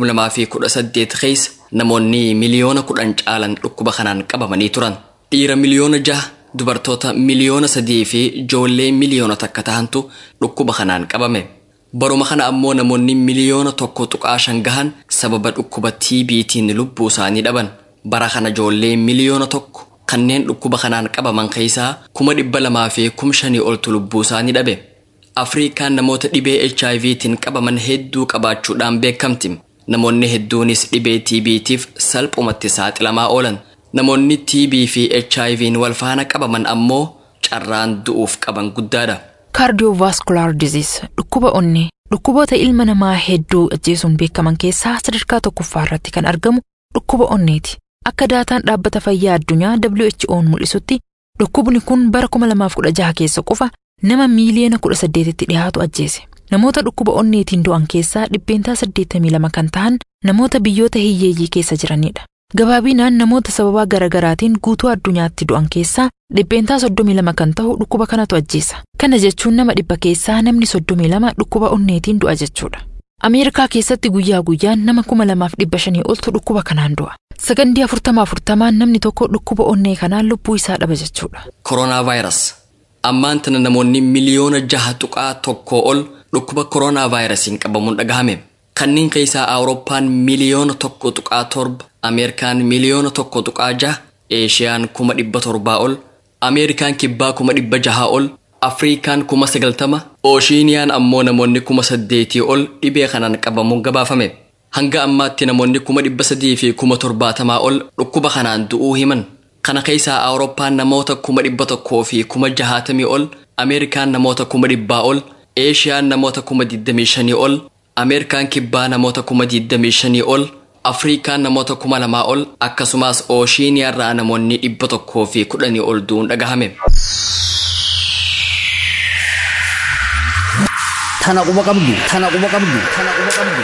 2018 keessa namoonni miliyoona kudhan caalan dhukkuba kanaan qabamanii turan. Dhiira miliyoona jaha, dubartoota miliyoona sadii fi ijoollee miliyoona takka tahantu dhukkuba kanaan qabame. Baruma kana ammoo namoonni miliyoona tokko tuqaa shan gahan sababa dhukkuba TB'tiin lubbuu isaanii dhaban. Bara kana ijoollee miliyoona tokko kanneen dhukkuba kanaan qabaman keessaa kuma dhibba lamaa fi kum shanii oltu lubbuu isaanii dhabe. Afriikaan namoota dhibee HIVtiin qabaman hedduu qabaachuudhaan beekamti. Namoonni hedduunis dhibee TB'tiif salphumatti saaxilamaa oolan. Namoonni TB fi HIV'n wal faana qabaman ammoo carraan du'uuf qaban guddaadha. Cardiovascular disease dhukkuba onnee dhukkuboota ilma namaa hedduu ajjeesuun beekaman keessaa sadarkaa tokkoffaa irratti kan argamu dhukkuba onneeti. Akka daataan dhaabbata fayyaa addunyaa WHO'n mul'isutti dhukkubni kun bara 2016 keessa qofa nama miiliyoona 18tti dhiyaatu ajjeese. Namoota dhukkuba onneetiin du'an keessaa dhibbeentaa 82 kan ta'an namoota biyyoota hiyyeeyyii keessa jiranidha. Gabaabinaan namoota sababaa garaagaraatiin guutuu addunyaatti du'an keessaa dhibbeentaa 32 kan ta'u dhukkuba kanatu ajjeesa. Kana jechuun nama dhibba keessaa namni 32 dhukkuba onneetiin du'a jechuudha. Ameerikaa keessatti guyyaa guyyaan nama 2500 oltu dhukkuba kanaan du'a. Sagandii 40 namni tokko dhukkuba onnee kanaan lubbuu isaa dhaba jechuudha. Koronaa vaayirasi. Ammaan tana namoonni miliyoona jaha tuqaa tokkoo ol dhukkuba koronaa vaayirasiin qabamuun dhagahame. Kanneen keessaa Awurooppaan miliyoona tokko tuqaa torba, Ameerikaan miliyoona tokko tuqaa jaha, Eeshiyaan kuma dhibba torbaa ol, Ameerikaan kibbaa kuma dhibba jahaa ol, Afriikaan kuma sagaltama, Ooshiiniyaan ammoo namoonni kuma saddeetii ol dhibee kanaan qabamuun gabaafame. Hanga ammaatti namoonni kuma dhibba sadii fi kuma torbaatamaa ol dhukkuba kanaan du'uu himan. Kana keessaa Awurooppaan namoota kuma dhibba tokkoo fi kuma jahaatamii ol, Ameerikaan namoota kuma dhibbaa ol, Eeshiyaan namoota kuma digdamii shanii ol, Ameerikaan kibbaa namoota kuma digdamii shanii ol, Afriikaan namoota kuma lamaa ol, akkasumas Ooshiiniyaarraa namoonni dhibba tokkoo fi kudhanii ol du'uun dhagahame. Tana quba qabdu, tana quba qabdu, tana quba qabdu.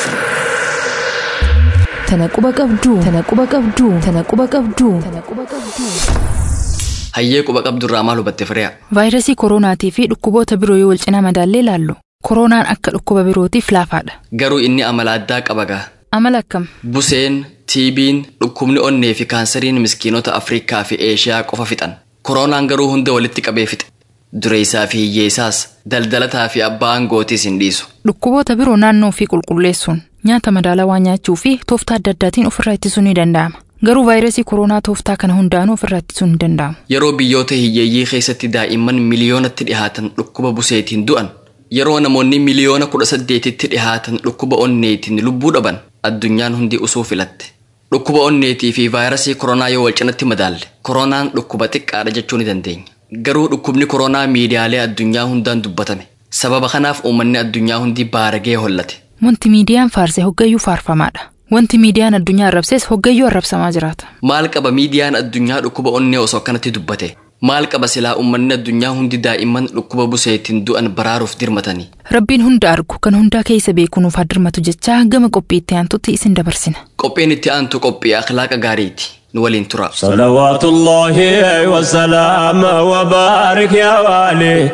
Tana quba qabduu, tana quba qabduu, tana quba qabduu, tana quba qabduu. Hayyee quba qabdurraa maal hubatte firiyaa? Vaayirasii koronaatii fi dhukkuboota biroo yoo wal cinaa madaallee ilaallu koronaan akka dhukkuba birootiif laafaadha. Garuu inni amala addaa qaba gaa. Amala akkam? Buseen, tiibiin, dhukkubni onnee fi kaansariin miskiinota Afrikaa fi Eeshiyaa qofa fixan. Koronaan garuu hunda walitti qabee fixe. Dureessaa fi hiyyeessaas, daldalataa fi abbaa aangootiis hin dhiisu. Dhukkuboota biroo naannoo fi qulqulleessuun nyaata madaalawaa nyaachuu fi tooftaa adda addaatiin ofirraa ittisuun ni danda'ama. Garuu vaayirasii koronaa tooftaa kana hundaanuu ofirraa ittisuun hin danda'amu. Yeroo biyyoota hiyyeeyyii keessatti daa'imman miliyoonatti dhihaatan dhukkuba buseetiin du'an, yeroo namoonni miliyoona kudha saddeetitti dhihaatan dhukkuba onneetiin lubbuu dhaban, addunyaan hundi usuu filatte. Dhukkuba onneetii fi vaayirasii koronaa yoo wal cinatti madaalle, koronaan dhukkuba xiqqaadha jechuu ni dandeenya. Garuu dhukkubni koronaa miidiyaalee addunyaa hundaan dubbatame. Sababa kanaaf uummanni addunyaa hundi baaragee hollate. Wanti miidiyaan faarse hoggayyuu faarfamaadha. Wanti miidiyaan addunyaa arrabses hoggayyuu arrabsamaa jiraata. Maal qaba miidiyaan addunyaa dhukkuba onnee osoo akkanatti dubbate? Maal qaba silaa uummanni addunyaa hundi daa'imman dhukkuba buseetiin du'an baraaruuf dirmatanii? Rabbiin hunda argu kan hundaa keessa beeku nuuf haa dirmatu jechaa gama qophii itti aantutti isin dabarsina. Qophiin itti aantu qophii akhlaaqa gaariiti. Nu waliin tura. صلوات الله وسلام وبارك يا والي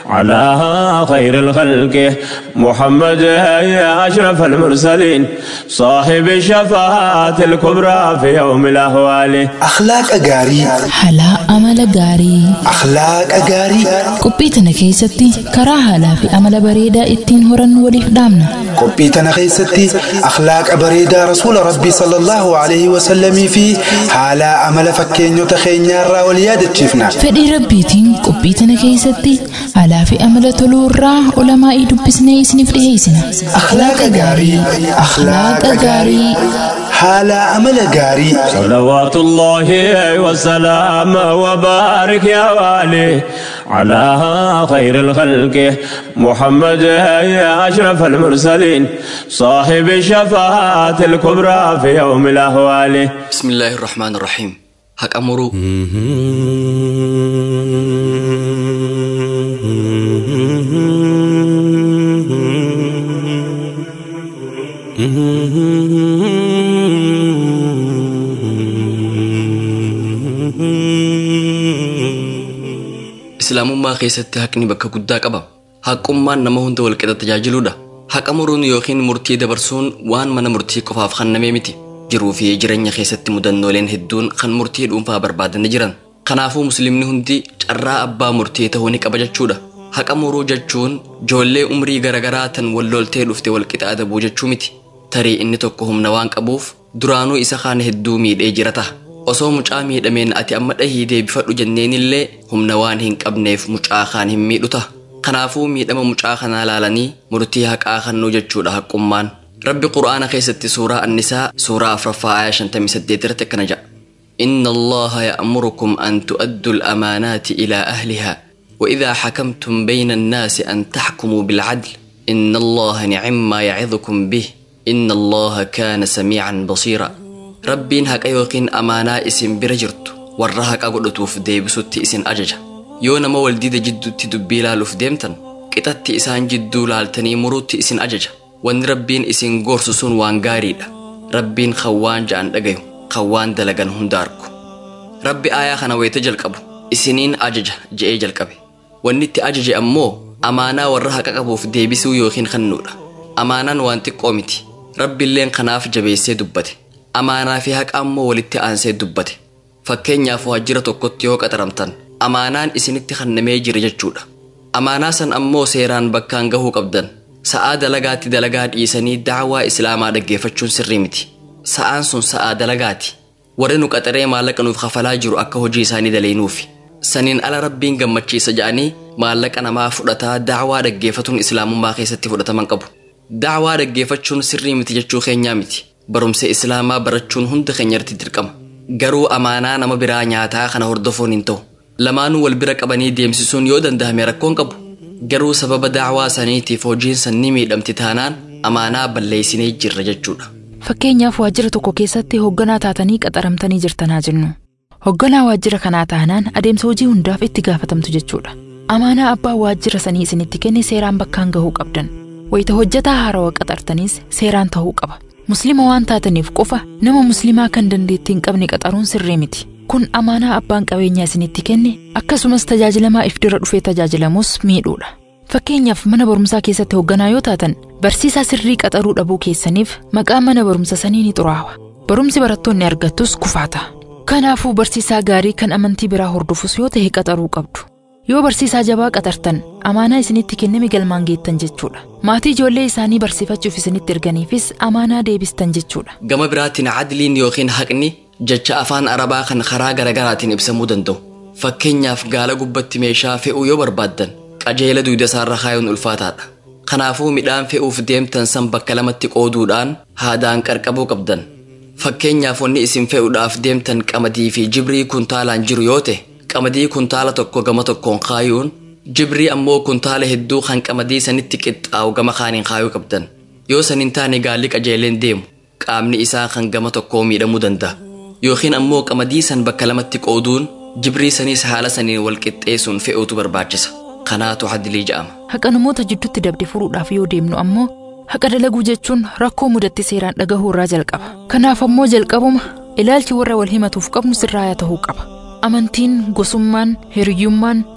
على خير الخلق محمد يا أشرف المرسلين صاحب الشفاعة الكبرى في يوم الأهوال أخلاق أجاري Halaa amala gaarii. أخلاق أجاري Qophii tana keessatti karaa haalaa fi amala bareedaa ittiin horannu waliif dhaamna. qophii tana keessatti akhlaaqa bareedaa rasuula rabbii sallallahu alaihi wasallamii fi haala amala fakkeenyota keenyaarraa wal yaadachiifna Fedhii rabbiitiin qophii tana keessatti haalaa fi amala toluu irraa olamaa'ii dubbisnee isiniif dhiheessina. akhlaaqa gaarii akhlaaqa gaarii haala amala gaarii صلوات الله وسلام وبارك يا والي على خير الخلق محمد يا أشرف المرسلين صاحب الشفاعة الكبرى في يوم الأهوال بسم الله الرحمن الرحيم حق أمرو islaamummaa keessatti haqni bakka guddaa qaba haqqummaan nama hunda walqixa tajaajiluudha haqa muruun yookiin murtii dabarsuun waan mana murtii qofaaf kennamee miti jiruu fi jireenya keessatti mudannooleen hedduun kan murtii dhuunfaa barbaadanii jiran kanaafuu muslimni hundi carraa abbaa murtii ta'uu ni qaba jechuudha haqa muruu jechuun joollee umrii garagaraa tan walloltee dhufte walqixa adabuu jechuu miti tarii inni tokko humna waan qabuuf duraanuu isa kaan hedduu miidhee jira ta'a osoo mucaa miidhameen ati amma dhahii deebifadhu jenneenillee humna waan hin qabneef mucaa kaan hin miidhu ta'a kanaafuu miidhama mucaa kanaa laalanii murtii haqaa kennuu jechuudha haqqummaan rabbi qur'aana keessatti suuraa annisaa suuraa afraffaa aayaa 58 irratti akkana jedha إن الله يأمركم أن تؤدوا الأمانات إلى أهلها وإذا حكمتم بين الناس أن تحكموا بالعدل إن الله نعم ما يعظكم به إن الله كان سميعا بصيرا ربين هكا يوقين أمانا اسم برجرت ورهك أقولتوف ديبسوت اسم أججا yoo nama waldiida jidduutti dubbii laaluuf deemtan qixatti isaan jidduu laaltanii muruutti isin ajaja wanni rabbiin isin gorsu sun waan gaariidha rabbiin kan waan ja'an dhagayu kan waan dalagan hunda argu rabbi aayaa kana wayita jalqabu isiniin ajaja je'ee jalqabe wanni itti ajaje ammoo amaanaa warra haqa qabuuf deebisuu yookiin kennuudha amaanaan waan xiqqoo miti rabbiilleen kanaaf jabeessee dubbate amaanaa fi haqa ammoo walitti aansee dubbate fakkeenyaaf waajjira tokkotti yoo qaxaramtan amaanaan isinitti kennamee jira jechuudha amaanaa san ammoo seeraan bakkaan gahuu qabdan sa'aa dalagaatti dalagaa dhiisanii dacwaa islaamaa dhaggeeffachuun sirrii miti sa'aan sun sa'aa dalagaati warri nu qaxaree maallaqa nuuf kafalaa jiru akka hojii isaanii daleenuufi saniin ala rabbiin gammachiisa ja'anii maallaqa namaa fudhataa dacwaa dhaggeeffatuun islaamummaa keessatti fudhataman qabu dacwaa dhaggeeffachuun sirrii miti jechuu keenyaa miti barumsa islaamaa barachuun hunda keenyatti dirqama garuu amaanaa nama biraa nyaataa kana hordofuun hin ta'u lamaanuu wal bira qabanii deemsisuun yoo dandahame rakkoon qabu garuu sababa dacwaa saniitiif hojiin san ni miidhamti taanaan amaanaa balleessinee jirra jechuudha. Fakkeenyaaf waajjira tokko keessatti hoogganaa taatanii qaxaramtanii jirtanaa jennu. Hoogganaa waajjira kanaa taanaan adeemsa hojii hundaaf itti gaafatamtu jechuudha. Amaanaa abbaa waajjira sanii isinitti kenne seeraan bakkaan gahuu qabdan. Wayita hojjetaa haarawaa qaxartaniis seeraan ta'uu qaba. Musliima waan taataniif qofa nama musliimaa kan dandeettii hin qabne qaxaruun sirrii miti. Kun amaanaa abbaan qabeenyaa isinitti kenne akkasumas tajaajilamaa if dura dhufee tajaajilamus miidhuudha. Fakkeenyaaf mana barumsaa keessatti hoogganaa yoo taatan barsiisaa sirrii qaxaruu dhabuu keessaniif maqaan mana barumsa sanii ni xuraawa. Barumsi barattoonni argattus kufaata. Kanaafuu barsiisaa gaarii kan amantii biraa hordofus yoo ta'e qaxaruu qabdu. Yoo barsiisaa jabaa qaxartan amaanaa isinitti kenname galmaan geettan jechuudha. Maatii ijoollee isaanii barsiifachuuf isinitti erganiifis amaanaa deebistan jechuudha. Gama biraatiin cadliin yookiin haqni jecha afaan arabaa kan karaa garagaraatiin ibsamuu danda'u. Fakkeenyaaf gaala gubbatti meeshaa fe'uu yoo barbaaddan qajeela duyda isaarra kaayuun ulfaataadha. Kanaafuu midhaan fe'uuf deemtan san bakka lamatti qooduudhaan haadaan qarqabuu qabdan. Fakkeenyaaf wanni isin fe'uudhaaf deemtan qamadii fi jibrii kuntaalaan jiru yoo ta'e qamadii kuntaala tokko gama tokkoon kaayuun jibrii ammoo kuntaala hedduu kan qamadii sanitti qixxaa'u gama kaaniin kaayuu qabdan. Yoo san hin taane gaalli qajeeleen deemu qaamni isaa kan gama tokkoo miidhamuu danda'a. Yookiin ammoo qamadii san bakka lamatti qooduun jibrii saniis haala saniin wal qixxeessuun fe'uutu barbaachisa. Kanaatu hadilii jedhama. Haqa namoota jidduutti dabde furuudhaaf yoo deemnu ammoo haqa dalaguu jechuun rakkoo mudatti seeraan dhagahuu irraa jalqaba. Kanaaf ammoo jalqabuma ilaalchi warra wal himatuuf qabnu sirraayaa ta'uu qaba. Amantiin, gosummaan, hiriyyummaan,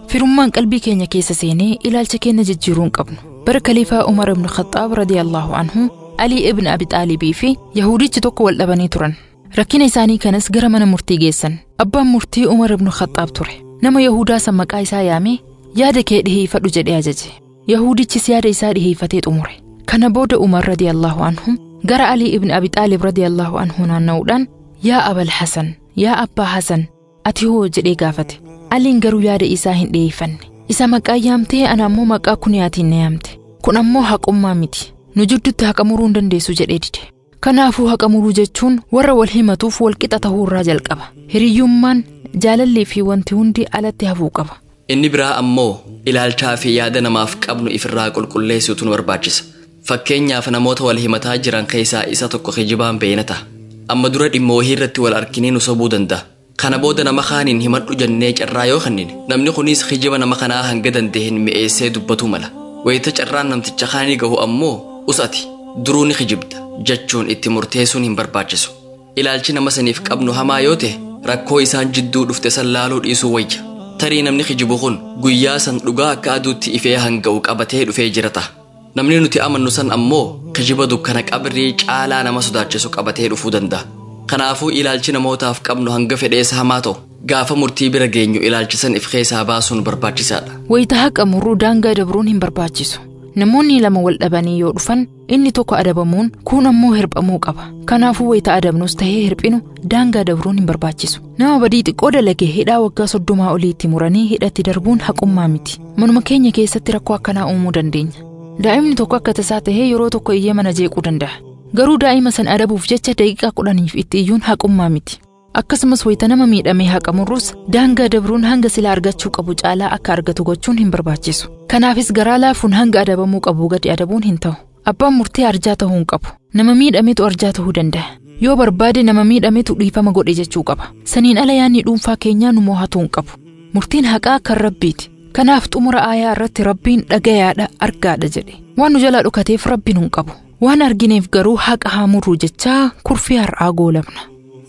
firummaan qalbii keenya keessa seenee ilaalcha keenya jijjiiruu hin qabnu bara kaliifaa umar ibn khaxaab radiyallahu anhu alii ibn abi xaalibii fi yahudichi tokko wal dhabanii turan rakkina isaanii kanas gara mana murtii geessan abbaan murtii umar ibn khaxaab ture nama yahudaa san maqaa isaa yaamee yaada kee dhiheeffadhu jedhee ajaje yahudichis yaada isaa dhiheeffatee xumure kana booda umar radiyallahu anhu gara alii ibn abi xaalib radiyallahu anhu naanna'uudhaan yaa abal hasan yaa abbaa hasan ati hoo jedhee gaafate aliin garuu yaada isaa hin dhiyeeffanne isa maqaa yaamtee ana ammoo maqaa kuniyaatiin na yaamte kun ammoo haqummaa miti nu jidduutti haqa muruu hin dandeessu jedhee dide kanaafuu haqa muruu jechuun warra wal himatuuf wal qixa ta'uu irraa jalqaba hiriyyummaan jaalallee fi wanti hundi alatti hafuu qaba Inni biraa ammoo ilaalchaa fi yaada namaaf qabnu ifirraa qulqulleessuutu nu barbaachisa. Fakkeenyaaf namoota wal himataa jiran keessaa isa tokko kijibaan beeyna ta'a. Amma dura dhimma wahii irratti wal arginee nu sobuu danda'a. Kana booda nama kaaniin himadhu jennee carraa yoo kennine namni kunis kijiba nama kanaa hanga danda'een mi'eessee dubbatu mala. Wayita carraan namticha kaanii gahu ammoo usati duruu ni kijibda jechuun itti murteessuun hin barbaachisu. Ilaalchi nama saniif qabnu hamaa yoo ta'e rakkoo isaan jidduu dhufte san laaluu dhiisuu wayya. tarii namni kijibu kun guyyaa san dhugaa akka aduutti ifee hanga'u qabatee dhufee jira ta'a. Namni nuti amannu san ammoo kijiba dukkana qabrii caalaa nama sodaachisu qabatee dhufuu danda'a. Kanaafuu ilaalchi namootaaf qabnu hanga fedheessa hamaa ta'u gaafa murtii bira geenyu ilaalchisan if keessaa baasuun barbaachisaadha. wayita haqa muruu daangaa dabruun hin barbaachisu namoonni lama wal dhabanii yoo dhufan inni tokko adabamuun kuun ammoo hirphamuu qaba kanaafuu wayita adabnus tahee hirphinu daangaa dabruun hin barbaachisu nama badii xiqqoo dalage hidhaa waggaa soddomaa oliitti muranii hidhatti darbuun haqummaa miti manuma keenya keessatti rakkoo akkanaa uumuu dandeenya daa'imni tokko akka tasaa tahee yeroo tokko iyyee mana jeequu danda'a garuu daa'ima san adabuuf jecha daqiiqaa kudhaniif itti iyyuun haqummaa miti akkasumas wayita nama miidhamee haqa murruus daangaa dabruun hanga sila argachuu qabu caalaa akka argatu gochuun hin barbaachisu kanaafis garaa laafuun hanga adabamuu qabu gadi adabuun hin ta'u abbaan murtee arjaa ta'uu hin qabu nama miidhametu arjaa ta'uu danda'a yoo barbaade nama miidhametu dhiifama godhe jechuu qaba saniin ala yaanni dhuunfaa keenyaa nu mo'atuu hin qabu murtiin haqaa kan rabbiiti kanaaf xumura aayaa irratti rabbiin dhagayaadha argaadha jedhe waan nu jalaa dhukateef rabbiin hin qabu waan argineef garuu haqa haa murruu jechaa kurfii har'aa goolabna.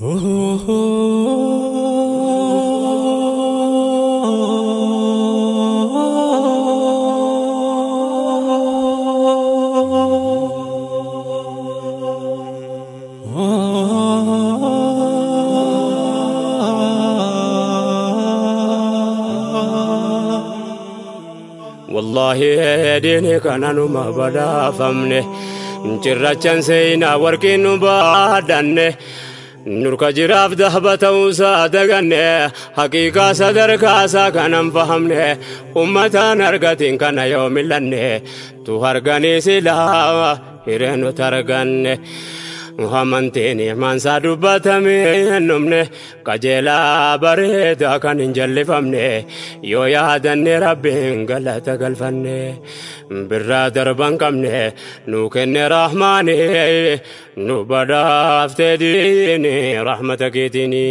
والله ديني كان نما بدا فمنه cirrachan seenaa warqiin nu baadanne nurka jiraaf dahba ta'uusaa daganne haqiiqaa sadarkaasaa kanan fahamne ummataan argatiin kana yoo millanne tu harganii silaa hireenuta arganne amantiin imaansaa dubbatame numne qajeelaa bareedaa kan hin jallifamne yoo yaadanne rabbiin galata galfanne birraa darban qabne nu kenne rahmaani nu badhaaftee diini rahmata keetini.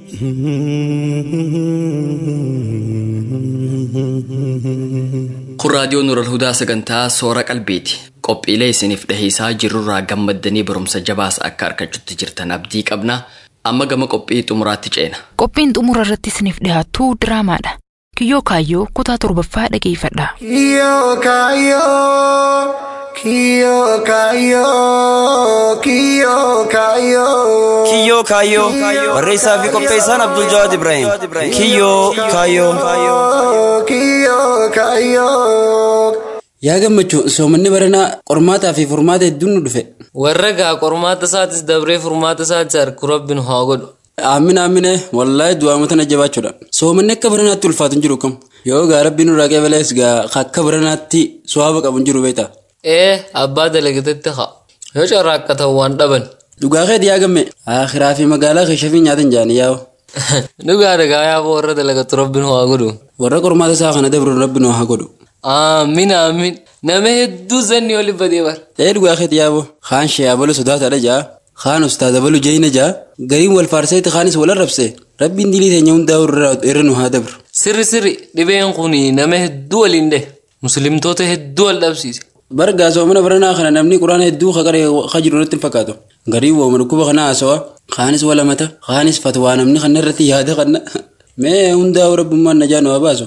Kun raadiyoo Nural Hudaa sagantaa soora qalbiiti. Qophiilee isiniif dhiheessaa jirurraa gammaddanii barumsa jabaas akka argachuutti jirtan abdii qabna. Amma gama qophii xumuraatti ceena. Qophiin xumura irratti isiniif dhiyaatu diraamaadha. Kiyyoo kaayyoo kutaa torbaffaa dhageeffadha. Kiyyoo kaayyoo kiyyoo kaayyoo kiyyoo kaayyoo. Kiyyoo kaayyoo barreessaa fi qopheessaan Abdul Jawaad Ibrahim. Kiyyoo kaayyoo. Kiyyoo kaayyoo. Yaa gammachuu soomanni baranaa qormaataa fi furmaata hedduun nu dhufe. Warra gaa qormaata isaatis dabree furmaata isaatis harku rabbiin haa godhu. Aamina aamina wallaahi du'aamota na jabaachuudha. Soomanni akka baranaatti ulfaatu hin jiru kam. Yoo gaa rabbiin nurraa qeebalees gaa akka baranaatti so'aaba qabu hin jiru beektaa. Ee abbaa dalagatetti haa. Yoo carraa akka ta'u waan dhaban. Dhugaa keeti yaa gamme. Akhiraa fi magaalaa keessa fi nyaata hin jaani yaa'u. Dhugaa dhagaa yaa warra dalagatu rabbiin haa godhu. Warra qormaata isaa kana dabruun rabbiin haa godhu. Aamin aamin. Nama hedduu zanni oli badee bara. Ee dhugaa keeti yaa'u. Kaan sheeyabalu sodaataadha jaa. Kaan ustaada balu jayina jaa. Gariin wal faarseeti kaanis wal arrabse. Rabbiin dilii teenya hundaa irra nu haa dabru. Sirri sirri dhibeen kun nama hedduu waliin dhe. Muslimtoota hedduu wal dhabsiise. Bargaa soomana baranaa kana namni quraana hedduu kakaree jiru irratti hin fakkaatu. Garii wooma dhukkuba kana haasawa. Kaanis wal amata. Kaanis fatwaa namni kana irratti yaada kanna. Mee hundaa rabbummaan najaa nu haa baasu.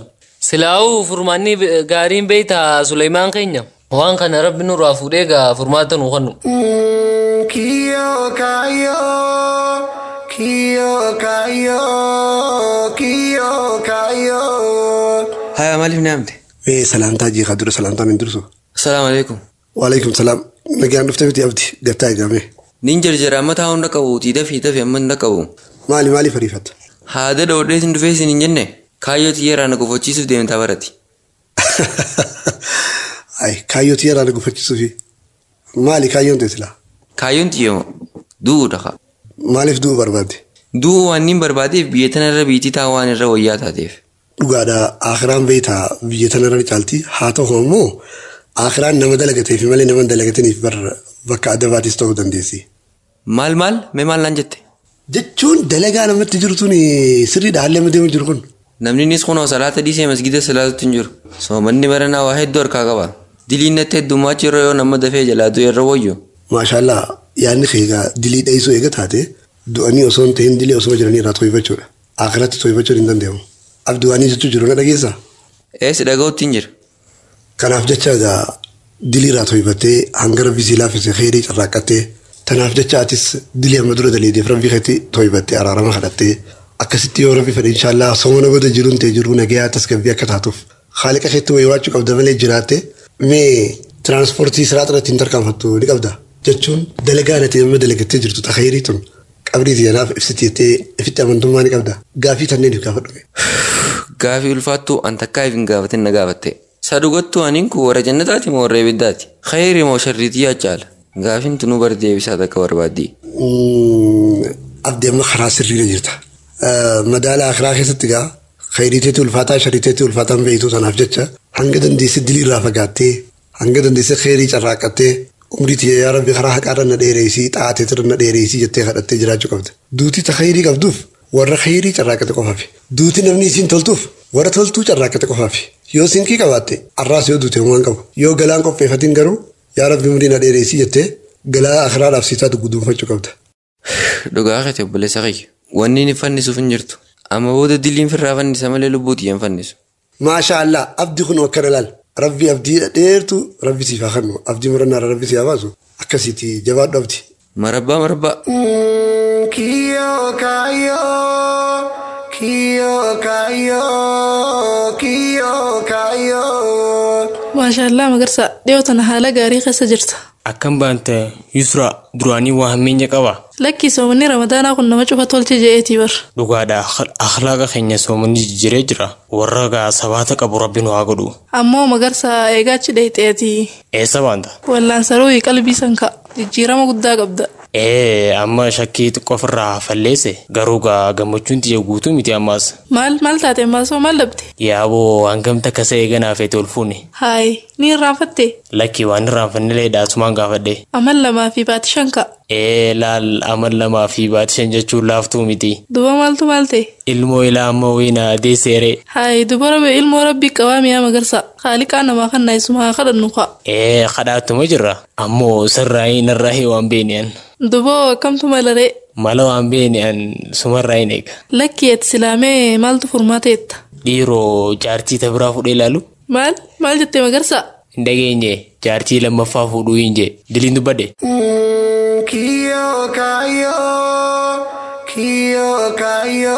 Silaa'uu furmaanni gaariin beeyta Suleymaan keenya. Waan kana rabbi nurraa fuudhee gaa furmaata nu kennu. Kiyo kayo, kiyo kayo, kiyo kayo. Haya maaliif ni amte? Mee salaamtaa jeeqaa dura salaamtaa min dursu. Salaamu alaikum. Waalaikum salaam. Nagaan dhuftee miti abdi gattaa eegame. Nin jarjara amma taa hunda qabu tiita fi tafi amma hunda qabu. Maali maaliif ariifatta? Haada dhoodhee sin dhufee sin hin jenne kaayyoo xiyyeeraa na gufachiisuuf deemtaa barati. Ay kaayyoo xiyyeeraa na gufachiisuufi. Maali kaayyoon teessila? Kaayyoon xiyyoo du'uudha kaa. Maaliif du'u barbaadde? Du'u waan inni barbaadeef biyya tanarra biitii taa waan irra wayyaa taateef. Dhugaadha akiraan beeytaa biyya tanarra ni caalti haa ta'u immoo akiraan nama dalagateef malee nama dalagataniif bakka adabaatis ta'uu dandeessi. Maal maal mee maal naan jette? Jechuun dalagaa namatti jirtuun sirriidha haalli amma deemu jiru kun. Namni innis kunoo salaata dhiisee masgida salaatutti hin jiru. Soomanni baranaa waa hedduu harkaa qaba. Diliin natti heddummaachuu irra yoo nama dafee jalaa du'e irra wayyo. Maashaallah yaadni keegaa dilii dheessuu eega taate du'anii osoo hin ta'in dilii osoo jiranii irraa to'ifachuudha. Akiratti to'ifachuun hin danda'amu. Abdu'anii jechuu jiru na dhageessaa? Eessi dhaga'utti hin jira. Kanaaf jecha egaa dilii irraa to'ifattee hanga rabbi sii laaffise xeerii carraaqqattee tanaaf jecha atis dilii amma dura daleedeef rabbi keetti to'ifattee araarama kadhattee akkasitti yoo rabbi fedhe inshaallah somona booda jiruun ta'e jiru nagayaa tasgabbii akka taatuuf haaliqa keetti wayyaachuu qabda malee jiraatte mee tiraanspoortii siraa irratti hin tarkaanfattu ni qabda jechuun dalagaa nati amma dalagattee jirtu xaxeerii tun qabrii tiyanaaf ibsiti jettee ifitti amantummaa ni qabda gaafii tanneeniif gaafadhume. Gaafii ulfaattuu an takkaa hin gaafatin na gaafatte. Sadugattuu aniin kun warra jannataati moo warra ibiddaati? Khayri moo sharriitii yaa caala? Gaafiin tunuu bar deebisaa takka barbaaddii. Abdii amma karaa sirriirra jirta. Madaala akiraa keessatti gaa khayriiteetti ulfaataa sharriiteetti ulfaataan beektuu sanaaf jecha hanga dandeesse dilii irraa fagaattee hanga dandeesse khayrii carraaqqattee umrii tiyya yaa rabbi karaa haqaarra na dheereessii xaatee irra na dheereessii jettee kadhattee jiraachuu qabda. Duutii ta khayrii qabduuf warra khayrii carraaqqate qofaafi. Duutii namni isiin toltuuf warra toltuu carraaqqate qofaafi. Yoo sinkii qabaatte arraas yoo duute waan qabu. Yoo galaan qopheeffatiin garuu yaa rabbi umrii na dheereessii jettee galaa akiraadhaaf siitaa guduunfachuu qabda. Dhugaa kate obboleessa kiyya. Wanni inni fannisuuf hin jirtu. Amma booda diliin firraa fannisa malee lubbuuti hin fannisu. Maasha Allah abdii kun akkana laal. Rabbi abdii dheertu rabbi siif haa kennu. Abdii murannaara rabbi siif haa baasu. Akkasiiti jabaadhu abdii. Marabbaa marabbaa. Kiyo kayo, kiyo kayo, kiyo kayo. Maashaallah magarsa dhiyoo tana haala gaarii keessa jirta. Akkam baante Yusra duraanii waa hammeenya qaba. Lakki soomanni ramadaanaa kun nama cufa tolche je'eetii bar. Dhugaadha akhlaaqa keenya soomanni jijjiiree jira. Warra gaa sabaata qabu rabbi nu haa godhu. Ammoo magarsa eegaachi dheexeetii. Eessa baanta? Wallaan saruu qalbii sanka jijjiirama guddaa qabda. Ee amma shakkii xiqqoo ofirraa falleesse garuu gaa gammachuun tiyya guutuu miti ammaas. Maal maal taate maasoo maal dhabde? Yaaboo hangamta kasa eeganaa feete ol fuune. Haayi ni irraanfatte? Lakki waan irraanfannilee dhaasumaan gaafadhe. Amal lamaa fi baati shanka. Ee laal amal lamaa fi baati shan jechuun laaftuu miti. Duba maaltu maal ta'e? Ilmoo ilaa amma wiina adeeseere. Haayi duba rabe ilmoo rabbii qabaa mi'a magarsa. Haaliqaa namaa kan naayisuma haa kadhannu kaa. Ee kadhaatuma jirra. Ammoo sirraa hin irraa waan beeni'an. Duboo akkamtu malaree? Mala waan beeni'an sumarraa hin eega. Lakki ati silaamee maaltu furmaateetta? Dhiiroo jaartii ta biraa fudhee ilaalu. Maal maal jettee magarsa? Hin dhageenye jaartii lammaffaa fuudhuu hin jee diliin dubbadhe. Kiyo kayo, kiyo kayo,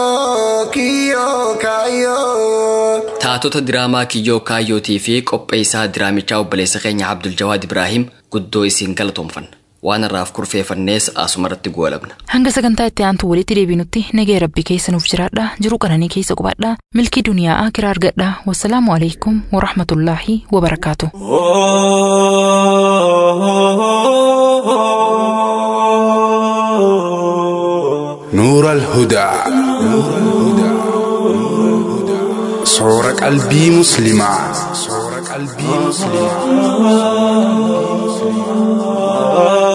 kiyo kayo. Taatota diraamaa kiyyoo kaayyootii fi qopheessaa diraamichaa obboleessa keenya Abdul Jawaad Ibraahim guddoo isiin galatoomfanna. Waan irraaf kurfeeffannees asumarratti goolabna. Hanga sagantaa itti aantu walitti deebinutti nagee rabbii keessa nuuf jiraadha. Jiruu qananii keessa qubadha. Milkii duniyaa akiraa argadha. Wassalaamu alaikum wa rahmatullaahi wa barakaatu. نور الهدى صور قلبي مسلما صور قلبي مسلما